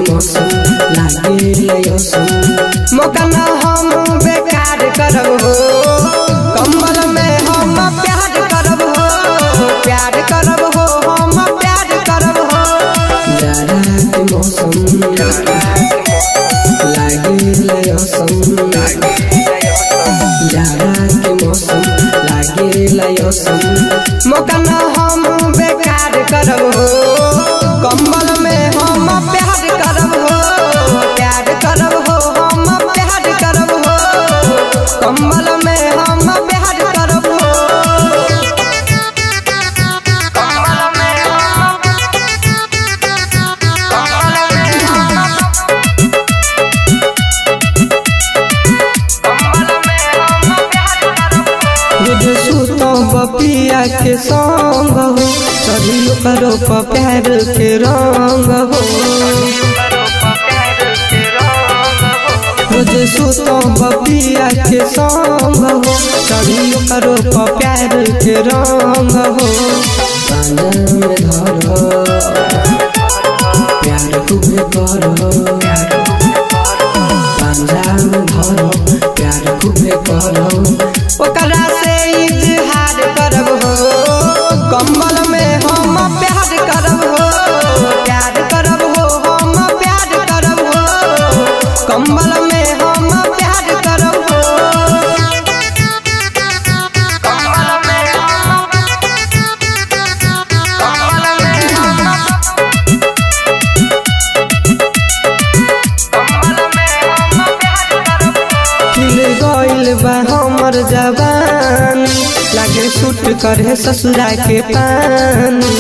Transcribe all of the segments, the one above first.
मौसम लागे लयसम मौका न हम बेकार करब हो कम्बल में हम प्यार करब हो प्यार करब हो हम प्यार करब हो जाड़ा के मौसम लागे लयसम जाड़ा के मौसम लागे लयसम मौका न हम बेकार करब हो कम्बल में हम प्यार करब हो प्यार करब हो हम प्यार करब हो कम्बल में हम प्यार करब हो कम्बल में हम कम्बल में हम कम्बल में हम प्यार करब हो बुझ सुतो बपिया के संग हो सभी करो प्यार के रंग हो बुझ सुतो बपिया के संग हो सभी करो प्यार के रंग हो पांजा में धरो प्यार खूबे करो पांजा में धरो प्यार खूबे करो ओकरा से इजहार करब हो कम्बल में हम प्यार करब हो प्यार करब हो हम प्यार करब हो कम्बल में हम प्यार करब हो कम्बल में हम कम्बल में हम कम्बल में हम प्यार करब हो खिल गइल बा हमर जवानी लागे सूट करे ससुरा के पानी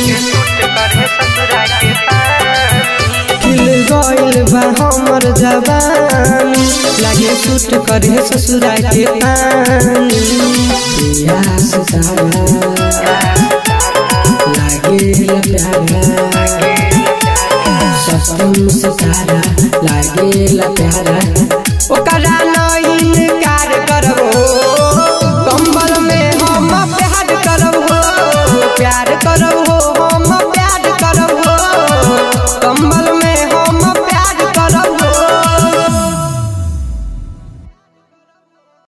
खिल गइल बा हमर जवानी लागे सूट करे ससुरा के पानी प्यास सारा लागे प्यारा सस्तम सितारा लागे प्यारा ओकरा न इनकार करबो